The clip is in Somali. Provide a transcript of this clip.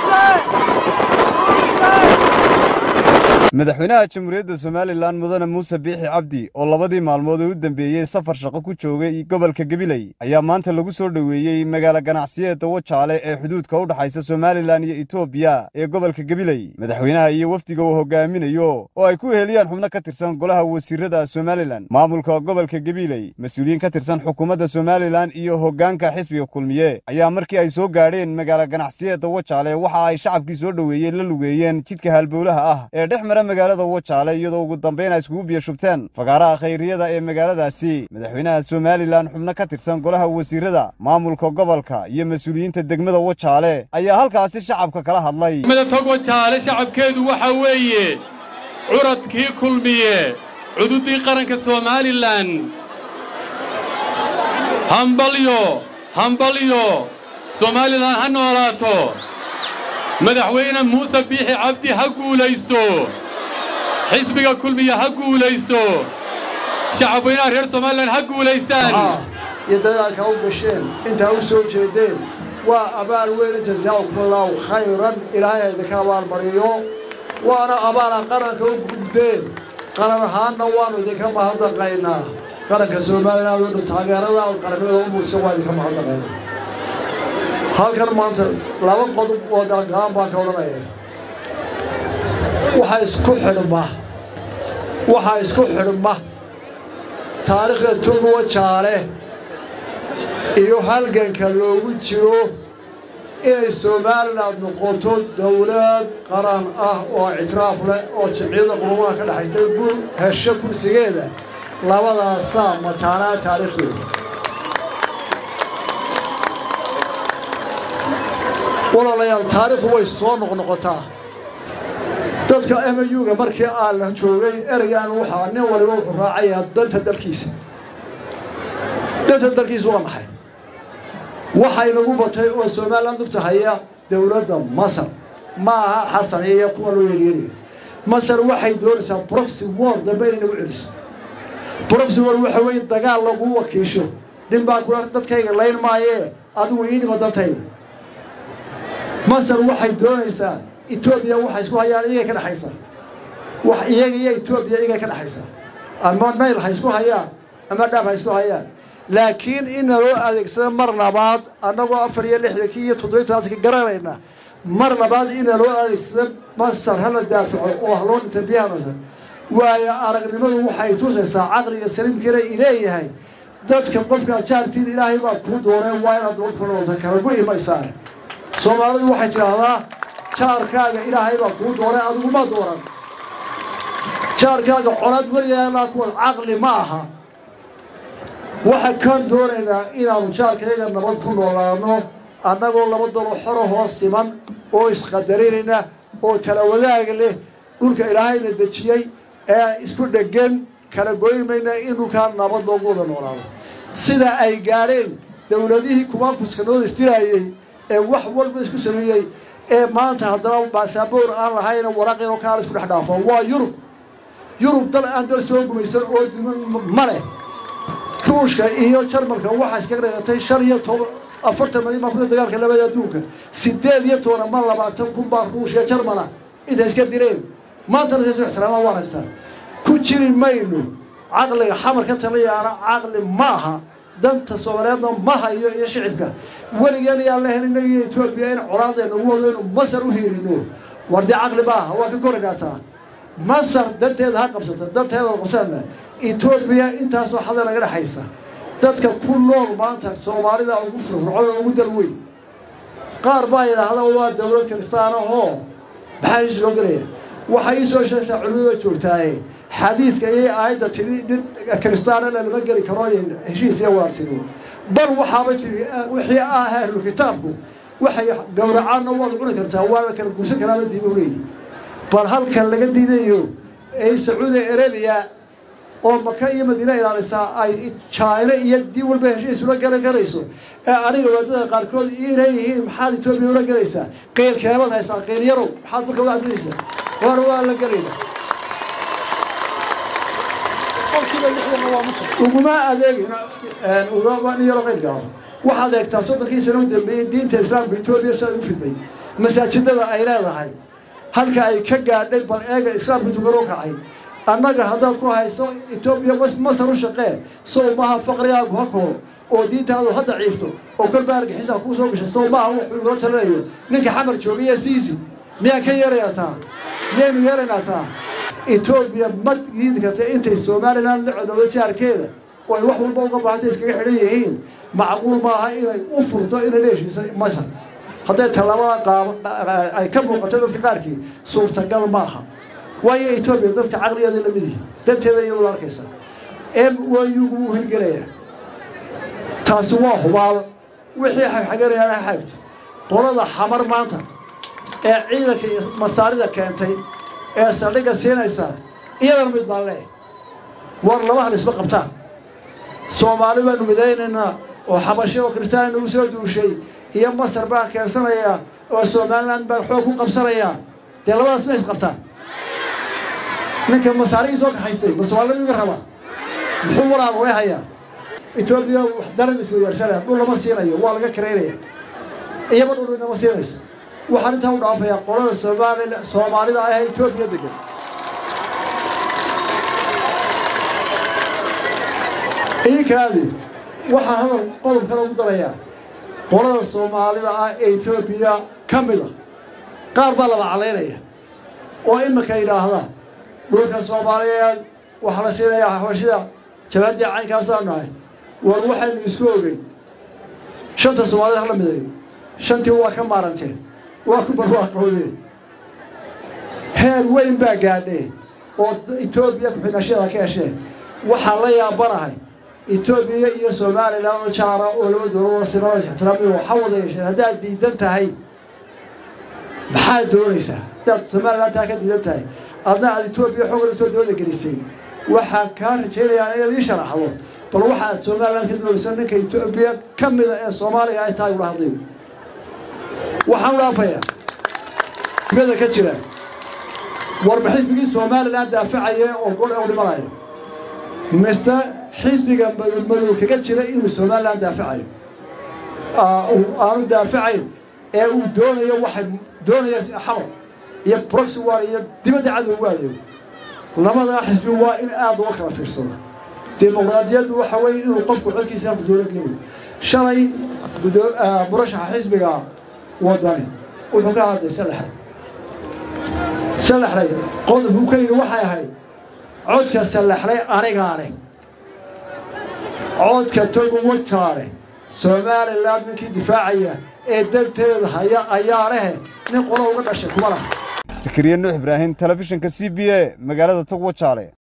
madaxweynaha jamhuuriyadda somalilan mudane muuse biixi cabdi oo labadii maalmood ee u dambeeyey safar shaqo ku joogay gobolka gabiley ayaa maanta lagu soo dhoweeyey magaalo ganacsiyeedda wajaale ee xuduudka u dhexaysa somalilan iyo etoobiya ee gobolka gabiley madaxweynaha iyo wafdiga uu hogaaminayo oo ay ku heliyaan xubno ka tirsan golaha wasiirada somalilan maamulka gobolka gabiley mas-uuliyiin ka tirsan xukuumadda somalilan iyo hoggaanka xisbiga kulmiye ayaa markii ay soo gaadheen magaalo ganacsiyeedda wajaale waxa ay shacabkii soo dhoweeyeen la lugeeyeen jidka halbowlaha ah ee dhex mara magaalada wajaale iyadoo ugu dambayn ay iskugu biyo shubteen fagaaraha khayriyada ee magaaladaasi madaxweynaha somalilan xubno ka tirsan golaha wasiirada maamulka gobolka iyo mas-uuliyiinta degmada wajaale ayaa halkaasi shacabka kala hadlay tog wajaale shacabkeedu waxa weeye curadkii kulmiye cududdii qaranka somalilan hambalyo hambalyo somalilan ha noolaato madaxweyne muuse biixi cabdi ha guulaysto xisbiga kulmiya ha guulaysto shacabweynaha reer somalilan ha guulaystaan iyo dadaalka u gasheen intaa u soo jeedeen waa abaal weyn jazaakum allaahu khayran ilaahay idinka abaalmariyo waana abaala qaranka u gudbeen qaran ahaanna waannu idinka mahadnaqaynaa qaranka somalilan waynu taageerada qaramada u muudsan waa idinka mahadnaqaynaa halkan maanta laba qodob oo gaangaan baan ka odhanaya waxaa isku xidhma waxaa isku xidhma taariikhda tugu wajaale iyo halganka loogu jiro inay somalilan noqoto dawlad qaran ah oo ictiraaf leh oo jimciyada qulumaha ka dhexaysta gu hesho kursigeeda labadaasaa mataanaa taariikhdooda walaalayaal taariikhdu way soo noqnoqotaa dadka emu-ga markii aalan joogay ereygan waxaa nin waliba wuxuu raacayaa danta dalkiisa danta dalkiisa waa maxay waxay nagu batay oo somalilan dugta haya dowladda masar ma aha xasan iyo kuwa loo yeryeriya masar waxay doonaysaa broxy war dambe inay nagu celiso broxy war waxa weeye dagaal lagu wakiisho nin baa kula dadkayga layn maayee adigu iidhima dantayda masar waxay doonaysaa etoobiya waxay isku hayaan iyagay ka dhexaysa wax iyaga iyo etoobiya iyagay ka dhexaysa ama nayl ha isku hayaan ama dhaab ha isku hayaan laakiin ina loo adeegsada mar labaad annagoo afar iyo lixdankii iyo toddobiy tobaatanki garanayna mar labaad ina loo adeegsada masar hala daafaco oo ha loo dhinta biyaha masar waayo aragnimadu waxay tusaysaa caqliga saliimkiina ileeyahay dadka qofka jaartiin ilaahay baa kuu dooneen waa inaad dabad kunoolta kala gu imaysaane soomaalidu waxay tidhaahdaa jaarkaaga ilaahay baa kuu doonay adiguma dooran jaarkaaga colaad weligaanaa kuwan caqli ma aha waxaa kaan doonaynaa inaanu jaarkayaga nabad ku noolaano annagoo laba dalo xoro hoos siman oo isqadarinayna oo tala wadaag leh dhulka ilaahayna dejiyey ee isku dheggan kala goymayna in dhulkaa nabad loogu wada noolaado sida ay gaadheen dowladihii kumaankuska noo istiraayey ee wax walba isku sameeyey ee maanta haddana baasaboor aan lahayna waraqinoo kaala isku dhex dhaafo waa yurub yurub dal aan dal soo gumaysan oo duman ma leh ruushka iyo jarmalka waxaa iskaga dhigatay shan iyo toban afartan malyan baa ku dagaalka labada adduunka sideed iyo toban ama labaatan kun baa ruushka jarmala intay iska direen maantana reesu ixtiraamaa waa aragtaa ku jiri mayno caqliga xamar ka taliyaana caqli ma aha danta soomaaliyeedna ma hayo iyo shicibka weligeen ayaan la helino iyo etoobiya in colaadayna ugu wado inu masar u hiirino war dee caqli ma aha waa ka korigaataa masar danteeda ha qabsata danteeda qabsana etoobiya intaasoo xada naga dhexaysa dadka ku nool maanta soomaalida ugu firfircoon ugu dal weyn qaar baa yidhaahda waa dowlad kiristaanahoo maxaa iis loo gelaya waxay ii soo sheegtaa culimada joogtaaye xadiiska iyo aayadda tidhi nin kiristaana lalama geli karo heshiis iyo waarsini bal waxaaba jiri wixii ah ahlu kitaabku waxay gowracaanna waad cuni kartaa waa la kala guursan karaaba diiba leeyi bal halkan laga diidayo ee sacuudi arabiya oo maka iyo madiina ilaalisaa ay jaina iyo dii walba heshiis ula galan karayso ee aniga waadada qaarkood ii leeyihiin maxaad etoobiya ula gelaysaa qeylkeebad haysaa qeyl-yarow maxaad dadka ula cabinaysaa war waa la gelayna uguma adeegin ugama nin yaro qeylka waxaad eegtaa soddonkii sano u dambeeyey diinta islaamka etoobiya siday u fiday masaajidada ay leedahay halka ay ka gaadhay bal eega islaamka tukanoo kacay annaga haddaad ku hayso etoobiya masar u shaqee sow maaha faqrigaagu ha koor oo diintaadu ha daciifto oo kolba argixisa kuu soo gashay sow maaha wuxuu inoo talinayo ninka xamar joogiye siisi miyaan ka yeerayaa taa miyaynu yeeraynaa taa etoobiya ma diidi karta intay somalilan la codowdo jaarkeeda oo ay wax walba uga baahantay iskaga xidhan yihiin macquul maaha inay u furto inay la heshiisa masar hadday tallaabada qaab ay ka muuqato dadka qaarkii suurtagal maaha waayo etoobiya dadka caqligeeda lamid yihi danteeda iyadu la arkaysa m wayugu wuu hirgelayaa taasi waa hubaal wixii xagxaganayaan ha xaagto qolada xamar maanta ee ciidanka iyo masaarida keentay ee saldhigga siinaysa iyadana mid baan leeyahay war laba hal isma qabtaan soomaali baanu midaynaynaa oo xabashi oo kristaan nagu soo duushay iyo masar baan keensanayaa oo somalilan baan xoog ku qabsanayaa dee labadaas ma isqabtaan ninka masaarigii soo kaxaystay ma soomaalida iga rabaa muxuu walaal way hayaa etoobiya wax daran isweydaarsanaya dhul lama siinayo waa laga karaynaya iyaba dhul inama siinayso waxaan intaa u dhaafayaa qolada soomaali soomaalida ah ee etoobiya degan iinkaadi waxaan hadal qodobkana ugu darayaa qolada soomaalida ah ee etoobiya ka mid a qaar baa laba calaynaya oo iminka yidhaahda dhulka soomaaliyeed waxaa la siinayaa xabashida jabaadii caynkaasaa nahay war waxaynu isku ogeyn shanta soomaalida hala midayo shantii waa ka maaranteen waa ku barwaaqoodeen heer weyn baa gaadheen oo etoobiya ku-xidhashada ka hesheen waxaan la yaabanahay etoobiya iyo somalilan oo jaara oo laba dowlado sinada ixtiraamiyo waxa wada yeesheen haddaad diidan tahay maxaad doonaysaa haddaad somalilan taa ka diidan tahay adna aad etoobiya xoog la soo dooda gelisay waxaan kaa rajaynayaa inaad ii sharaxdo bal waxaad somalilan ka doonaysa ninka etoobiya ka mida ee soomaaliya ay tahay ula hadlay waxaan u dhaafayaa mada ka jira warba xisbigii somalilan daafacaya oo gol u dhimanayo mise xisbiga madow kaga jira inuu somalilan daafacayo aanu daafacayn ee uu doonayo waxay doonaya xamar iyo proxy war iyo dibadda cadow ugu adeego labadaa xisbi waa in aad uga kala fiirsado dimuqraadiyaddu waxa weeye inuu qofku codkiisa dowla geliyo shalay murashaxa xisbiga wadani wuxuu ka hadlay salaxay salaxlay qodobku ka yidhi waxay ahayd codka salaxlay anigaane codka togu wajaare somalilan ninkii difaacaya ee danteeda haya ayaa lehe nin qolo uga dhashay kuma laha sakariye nuux ibraahim telefishinka c b a magaalada togwajaale